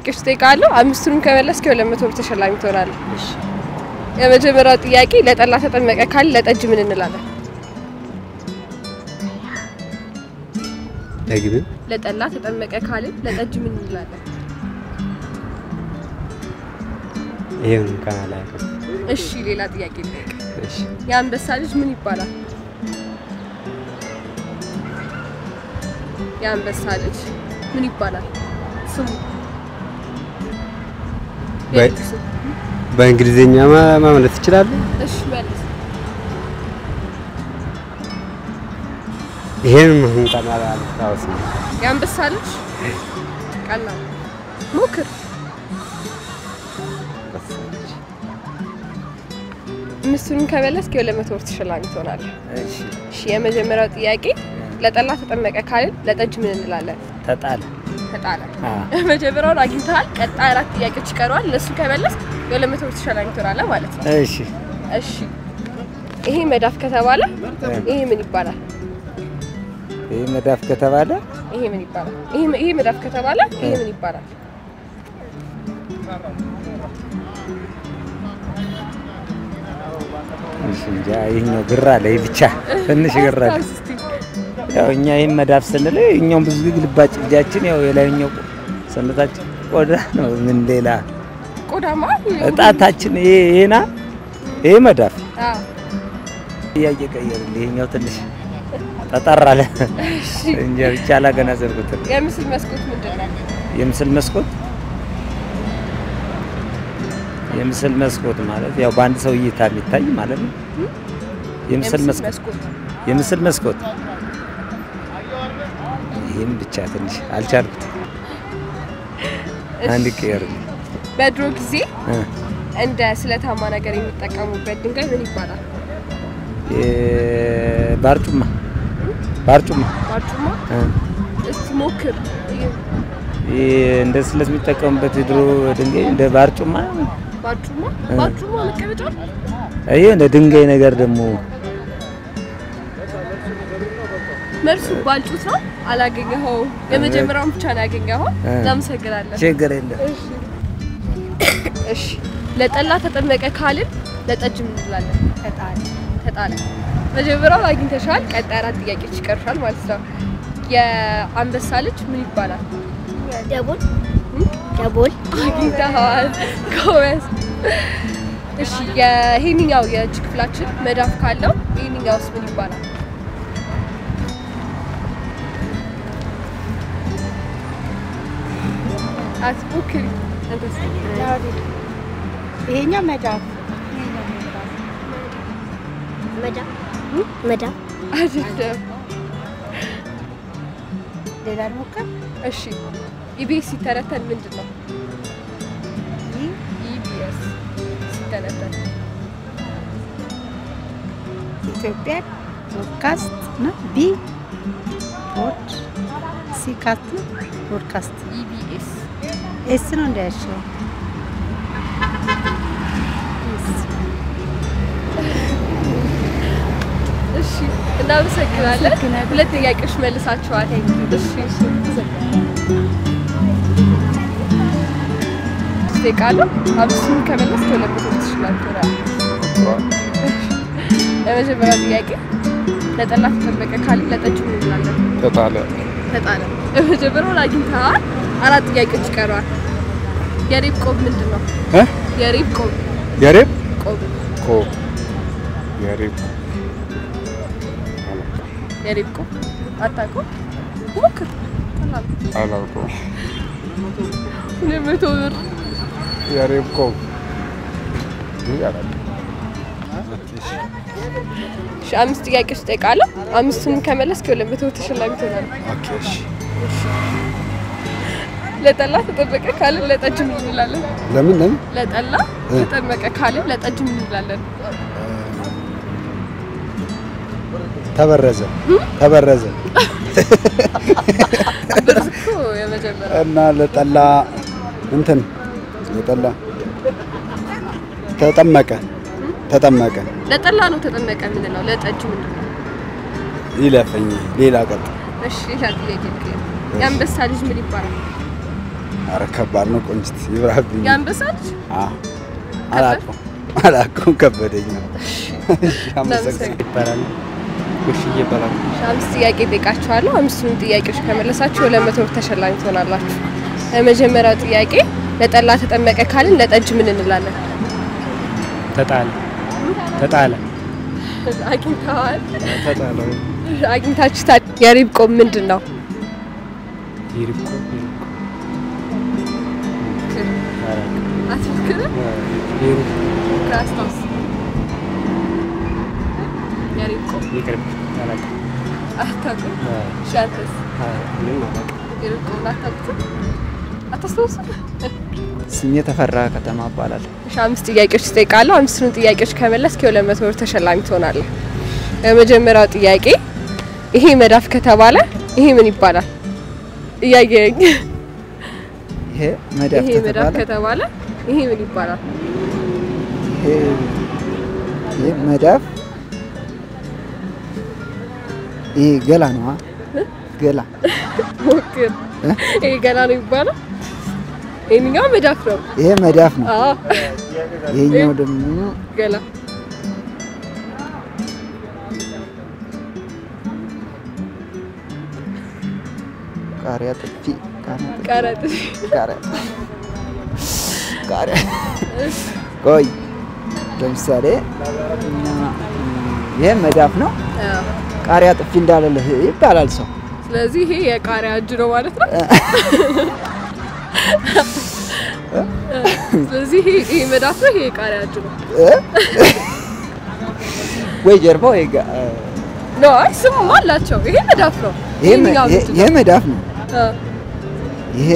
ጥያቄዎች እጠይቃለሁ። አምስቱንም ከመለስክ የሁለት መቶ ብር ተሸላሚ ትሆናለህ። የመጀመሪያው ጥያቄ ለጠላ ተጠመቀ ካል ለጠጅ ምን እንላለን? ደግብን ለጠላ ተጠመቀ ካልን ለጠጅ ምን እንላለን? ይሄን እንኳን አላውቅም። እሺ ሌላ ጥያቄ ልጠይቅ። እሺ የአንበሳ ልጅ ምን ይባላል? የአንበሳ ልጅ ምን ይባላል? ስሙ በ- የልጁ ስም። በእንግሊዝኛ ማ- ማምለት ትችላለህ? እሺ መልስ። ይሄን እንኳን አላስታውስም። የአንበሳ ልጅ ቀላል ሞክር። አምስቱንም ከመለስክ የሁለት መቶ ብር ተሸላሚ ትሆናለህ። እሺ እሺ የመጀመሪያው ጥያቄ ለጠላ ተጠመቀ ካልን ለጠጅ ምን እንላለን? ተጣለ። ተጣለ። አዎ መጀመሪያውን አግኝተሃል። ቀጣይ አራት ጥያቄዎች ይቀረዋል። እነሱ ከመለስ የሁለት መቶ ብር ተሸላሚ ትሆናለህ ማለት ነው። እሺ እሺ ይሄ መዳፍ ከተባለ ይሄ ምን ይባላል? ይህ መዳፍ ከተባለ ይሄ ምን ይባላል? ይሄ ይሄ መዳፍ ከተባለ ይሄ ምን ይባላል? እሺ እንጃ ይህኛው ግራ ላይ ብቻ ትንሽ ግራ አለ። አስታውስ እስቲ። ያው እኛ ይህን መዳፍ ስንል እኛውም ብዙ ጊዜ ግልባጭ እጃችን ያው የላይኛው ሰውነታችን ቆዳ ነው። ምን ሌላ ቆዳማ እጣታችን ይሄ ይሄና ይሄ መዳፍ አዎ ጥያቄ ቀየርን። ይሄኛው ትንሽ ጠጠር አለ እንጂ ብቻ አላገናዘብኩትም። የምስል መስኮት ምንድን ነው? የምስል መስኮት የምስል መስኮት ማለት ያው በአንድ ሰው እይታ የሚታይ ማለት ነው። የምስል መስኮት መስኮት የምስል መስኮት ይህም ብቻ ትንሽ አልቻልኩት። አንድ ቀየር በድሮ ጊዜ እንደ ስለታማ ነገር የሚጠቀሙበት ድንጋይ ምን ይባላል? ባርጩማ ባርጩማ ባርጩማ። እ፣ እስቲ ሞክር። ይህ እንደ ስለት የሚጠቀሙበት የድሮ ድንጋይ እንደ ባርጩማ ባርጩማ እ። ባርጩማ መቀመጫ ይህ እንደ ድንጋይ ነገር ደግሞ መልሱ ባልጩት ነው። አላገኘኸው። የመጀመሪያውን ብቻ ነው ያገኘኸው። እ። እናመሰግናለን። ችግር የለም። እሺ ለጠላ ተጠመቀ ካልን ለጠጅ ምን እንላለን? ተጣለ ተጣለ። መጀመሪያውን አግኝተሻል። ቀጣይ አራት ጥያቄዎች ይቀርሻል ማለት ነው። የአንበሳ ልጅ ምን ይባላል? ደቦል ደቦል አግኝተኸዋል። ጎበዝ። እሺ ይሄንኛው የእጅ ክፍላችን መዳፍ ካለው ይሄንኛውስ ምን ይባላል? አትሞክሪ። አንተስ? ይሄኛው መዳፍ መዳፍ መዳፍ አይደለም። ሌላ ልሞክር። እሺ ኢቢኤስ ሲተነተን ምንድን ነው? ይህ ኢቢኤስ ሲተነተን ኢትዮጵያ ፖድካስት ነው። ቢ ፖድ ሲ ካስት ነው። ፖድካስት ኢቢኤስ ኤስ ነው እንዳያሸው እሺ እናመሰግናለን። ሁለት ጥያቄዎች መልሳችኋል። እሺ እጠይቃለሁ። አምስቱን ከመለስ ከሁለት መቶ ትችላለህ። የመጀመሪያው ጥያቄ ለጠላ ተጠመቀ ካልን ለጠጅ ምን እንላለን? ተጣለ ተጣለ። የመጀመሪያውን አግኝተሃል። አራት ጥያቄዎች ይቀረዋል። የሬብ ቆብ ምንድን ነው? እ? የሬብ ቆብ የሬብ ቆብ ኮ የሬብ የሬብ ቆብ አታውቀውም? ሞክር። ቀላል ነው። አላውቀውም። ሁለት መቶ ብር የሬብ ኮ ይህ አላውቅም። እሺ፣ አምስት ጥያቄዎች እጠይቃለሁ። አምስቱንም ከመለስክ የሁለት መቶ ብር ተሸላሚ ትሆናለህ። ኦኬ እሺ። ለጠላ ተጠመቀ ካልን ለጠጅ ምን እንላለን? ለምን ለምን ለጠላ ተጠመቀ ካልን ለጠጅ ምን እንላለን? ተበረዘ ተበረዘ ብርዝ እኮ የመጀመሪያ እና ለጠላ እንትን ለጠላ ተጠመቀ ተጠመቀ ለጠላ ነው ተጠመቀ የምንለው። ለጠጅ ምንድን ነው? ይለፈኝ ሌላ ቀጥ እሺ ሌላ ጥያቄ ልጠይቅ። የአንበሳ ልጅ ምን ይባላል? ኧረ ከባድ ነው ቆንጅት ይብራብኝ። የአንበሳ ልጅ አዎ አላውቀውም አላውቀውም ከበደኝ ነው። እሺ አመሰግናለሁ። ይባላል ጎሽዬ ይባላል። እሺ፣ አምስት ጥያቄ ጠይቃችኋለሁ። አምስቱንም ጥያቄዎች ከመለሳችሁ ሁለት መቶ ብር ተሸላሚ ትሆናላችሁ። የመጀመሪያው ጥያቄ ለጠላ ተጠመቀ ካልን ለጠጅ ምን እንላለን? ተጣለ ተጣለ አግኝተዋል? ተጣለ አግኝታችሁታል? የሪብ ቆብ ምንድን ነው? ይርቆ ይርቆ አትሞክርም? ይርቆ ከአስታውስ። የሪብ ቆብ ይቅርብ አላውቅም። አታውቅም? እሺ፣ አንተስ? ምንም አላውቅም። የሪብ ቆብ አታውቁትም? አታስታውሱም? ስሜ ተፈራ ከተማ እባላለሁ። እሺ አምስት ጥያቄዎች ትጠይቃለሁ። አምስቱን ጥያቄዎች ከመለስክ የሁለት መቶ ብር ተሸላሚ ትሆናለህ። የመጀመሪያው ጥያቄ ይሄ መዳፍ ከተባለ ይሄ ምን ይባላል? እያየኝ ይሄ መዳፍ ይሄ መዳፍ ከተባለ ከተባለ ይሄ ምን ይባላል? ይሄ ይሄ መዳፍ ይሄ ገላ ነዋ። ገላ ሞክር። እ? ይሄ ገና ነው ይባላል። ይሄኛው መዳፍ ነው። ይሄ መዳፍ ነው። አዎ ይሄኛው ደግሞ ገላ ቃሪያ ጥፊ ቃሪያ ጥፊ ቀረጥ ቃሪያ ቃሪያ ቆይ ለምሳሌ እኛ ይሄ መዳፍ ነው። አዎ። ቃሪያ ጥፊ እንዳለልህ ይባላል ሰው። ስለዚህ ይሄ የቃሪያ እጅ ነው ማለት ነው። ስለዚህ ይሄ ይሄ መዳፍ ነው፣ ይሄ የቃሪያ እጅ ነው። እ? ወይ ጀርባ ወይ ጋ- ኖ አይ ስም አላቸው። ይሄ መዳፍ ነው። ይሄ መ- ይሄኛው ይሄ- ምንድን ይሄ ነው? መዳፍ ነው። አዎ፣ ይሄ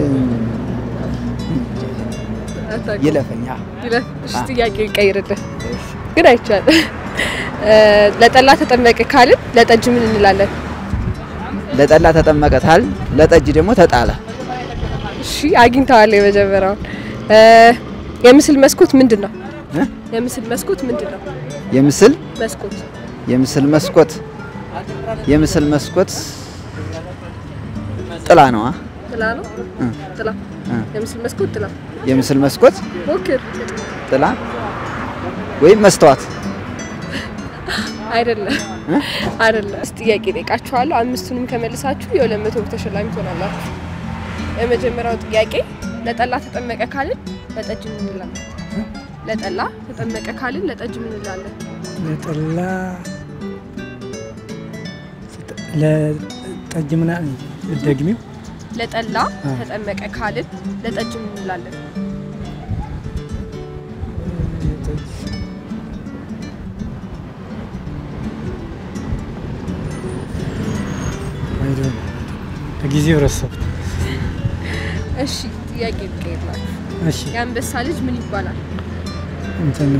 አታውቅም። ይለፈኛ ይለፍ። እሺ ጥያቄ ይቀይርልህ ግን አይቻልም። እ፣ ለጠላ ተጠመቀ ካልን ለጠጅ ምን እንላለን? ለጠላ ተጠመቀታል፣ ለጠጅ ደግሞ ተጣለ። እሺ አግኝተዋል። የመጀመሪያውን እ፣ የምስል መስኮት ምንድን ነው? እ? የምስል መስኮት ምንድን ነው? የምስል መስኮት የምስል መስኮት የምስል መስኮት ጥላ ነዋ። ጥላ ነው። እ። ጥላ እ። የምስል መስኮት ጥላ። የምስል መስኮት ሞክር። ጥላ ወይም መስተዋት አይደለም እ? አይደለም። እስቲ ጥያቄ ጠይቃችኋለሁ። አምስቱንም ከመልሳችሁ የሁለት መቶ ብር ተሸላሚ ትሆናላችሁ። የመጀመሪያው ጥያቄ ለጠላ ተጠመቀ ካልን ለጠጅ ምን እንላለን? ለጠላ ተጠመቀ ካልን ለጠጅ ምን እንላለን? ለጠላ ለጠጅ ምና ደግሚው ለጠላ አ። ተጠመቀ ካልን ለጠጅ ምን እንላለን? አይዶ ለጊዜው ረሳሁት። እሺ ጥያቄ ልቀይርላችሁ። እሺ የአንበሳ ልጅ ምን ይባላል? እንትን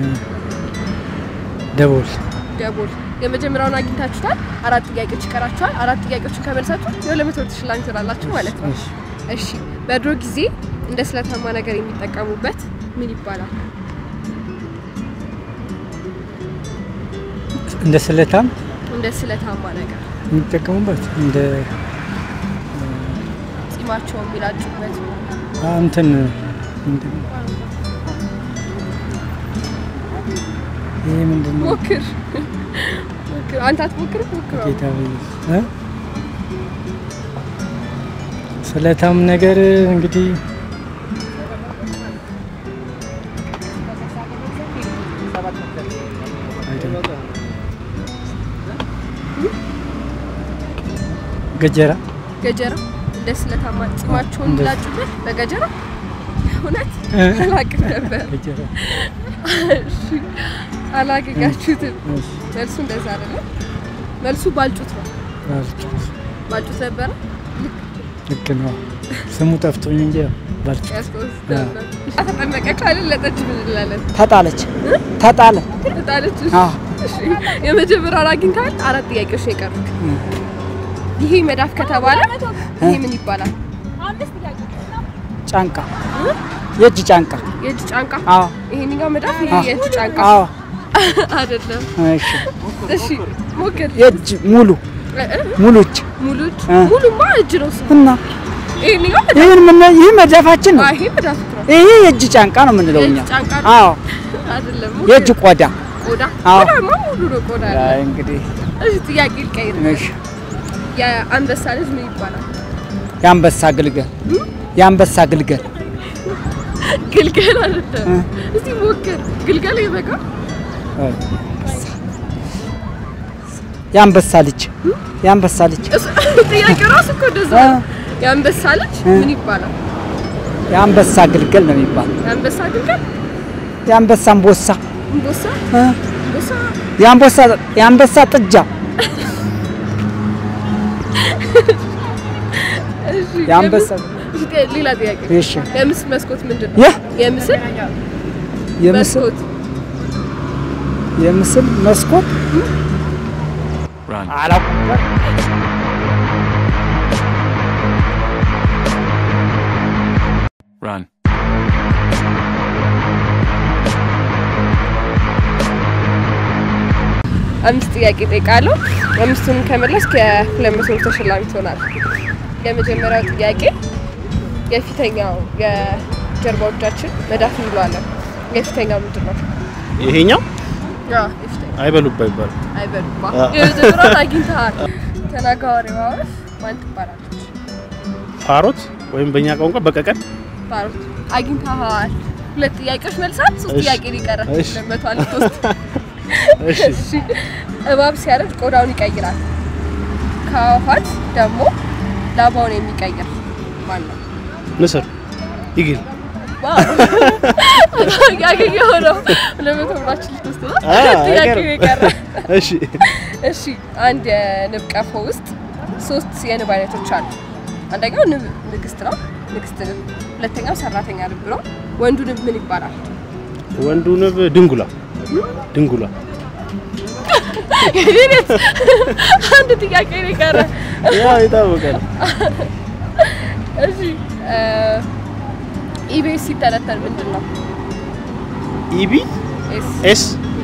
ደቦል ደቦል። የመጀመሪያውን አግኝታችሁታል። አራት ጥያቄዎች ይቀራችኋል። አራት ጥያቄዎችን ከመልሳችሁ የሁለት መቶ ብር ተሸላሚ ትሆናላችሁ ማለት ነው። እሺ እሺ በድሮ ጊዜ እንደ ስለታማ ነገር የሚጠቀሙበት ምን ይባላል? እንደ ስለታም እንደ ስለታማ ነገር የሚጠቀሙበት እንደ ጺማቸውን የሚላጩበት አ፣ እንትን ምንድን ነው? ይሄ ምንድን ነው? ሞክር ሞክር። አንተ አትሞክር ሞክር። ጌታ ሆይ፣ እ? ስለታም ነገር እንግዲህ አይደለም። ገጀራ ገጀራ እንደ ስለታማ ጺማቸውን እንደ- የሚላጩበት በገጀራ እውነት እ? አላቅም ነበር። ገጀራ እሺ አላገኛችሁትም። እሺ፣ መልሱ እንደዛ አይደለም። መልሱ ባልጩት ነው። ባልጩት ባልጩት ነበረ ልክ ነው። ስሙ ጠፍቶኝ እንጂ ያው ባልጩት ያስታውሳለሁ። ተጠመቀ ካልን ለጠጅ ምን እንላለን? ተጣለች ተጣለ። ተጣለች። አዎ። እሺ የመጀመሪያውን አግኝተሃል። አራት ጥያቄዎች ነው የቀሩት። ይሄ መዳፍ ከተባለ ይሄ ምን ይባላል? ጫንቃ የእጅ ጫንቃ። የእጅ ጫንቃ። አዎ ይሄንኛው መዳፍ ይሄ አዎ። የእጅ ጫንቃ አዎ አይደለም። እሺ። እሺ ሞክር። የእጅ ሙሉ እ- እ- ሙሉ እጅ ሙሉ እጅ እ። ሙሉማ እጅ ነው እሱ። እና ይሄንኛው ይህን ምን ይህ መዳፋችን ነው። አይ ይሄ መዳፍ ነው ይሄ የእጅ ጫንቃ ነው የምንለው እኛ። የእጅ ጫንቃ ነው? አዎ አይደለም የእጅ ቆዳ። ቆዳ አዎ። ቆዳማ ሙሉ ነው ቆዳ ያለው። አይ እንግዲህ እሺ ጥያቄ ልቀይር እሺ፣ የአንበሳ ልጅ ምን ይባላል የአንበሳ ግልገል የአንበሳ ግልገል ግልገል አይደለም እስቲ ሞክር ግልገል ይበቃ የአንበሳ ልጅ የአንበሳ ልጅ ጥያቄ ራሱ እኮ እንደዛ ነው የአንበሳ ልጅ ምን ይባላል የአንበሳ ግልገል ነው የሚባለው። የአንበሳ ግልገል የአንበሳ አንበሳ እምቦሳ እ? እምቦሳ የአንበሳ የአንበሳ ጥጃ እሺ የአንበሳ እሺ ሌላ ጥያቄ እሺ የምስል መስኮት ምንድን ነው ይህ የምስል የምስል መስኮት የምስል መስኮት አላውቅም። Run. አምስት ጥያቄ ጠይቃለሁ። አምስቱንም ከመለስክ የሁለት መቶ ብር ተሸላሚ ትሆናለህ። የመጀመሪያው ጥያቄ የፊተኛው የጀርባዎቻችን መዳፍ እንለዋለን። የፊተኛው ምንድን ነው? ይሄኛው አዎ፣ የፊተኛው አይበሉባ ይባላል። አይበሉማ። አዎ። የመጀመሪያውን አግኝተሃል። ተናጋሪዋ ወፍ ማን ትባላለች? ፓሮት ወይም በእኛ ቋንቋ በቀቀን ባሮት አግኝተሃል። ሁለት ጥያቄዎች መልሳል። ሶስት እሺ። ጥያቄ ሊቀረ እሺ። ለመቶ አልተወስድ እሺ እሺ እባብ ሲያረጅ ቆዳውን ይቀይራል። ከአዋፋት ደግሞ ላባውን የሚቀይር ማን ነው? ንስር ይግል ዋው! ያገኘኸው ነው። ለመቶ ብራችን ልትወስድ ነው። አ፣ ጥያቄ አይቀርም። የቀረ እሺ እሺ አንድ የንብ ቀፎ ውስጥ ሶስት የንብ አይነቶች አሉ። አንደኛው ንብ ንግስት ነው፣ ንግስት ንብ። ሁለተኛው ሰራተኛ ንብ ነው። ወንዱ ንብ ምን ይባላል? ወንዱ ንብ ድንጉላ ድንጉላ የኔት አንድ ጥያቄ ነው የቀረ። ያው የታወቀ ነው። እሺ ኢቢኤስ ሲተነተን ምንድን ነው? ኢቢ ኤስ ኤስ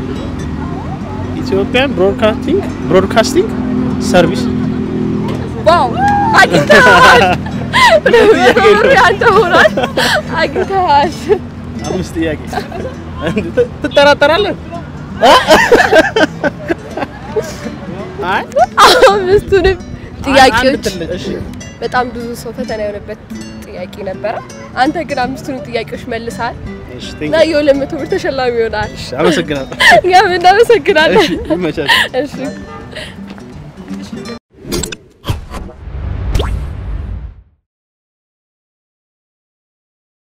ኢትዮጵያን ብሮድካስቲንግ ብሮድካስቲንግ ሰርቪስ ዋው አግኝተሃል። ለመኖሩ ያንተ ሆኗል። አግኝተሃል። አምስት ጥያቄ ት- ትጠራጠራለህ? አይ አምስቱንም ጥያቄዎች አንድ ትል- እሺ በጣም ብዙ ሰው ፈተና የሆነበት ጥያቄ ነበረ። አንተ ግን አምስቱንም ጥያቄዎች መልሰሃል እሺ እና ቴንክ የሁለት መቶ ብር ተሸላሚ ይሆናል። አመሰግናለሁ። እኛም እናመሰግናለን። እሺ ይመቻል። እሺ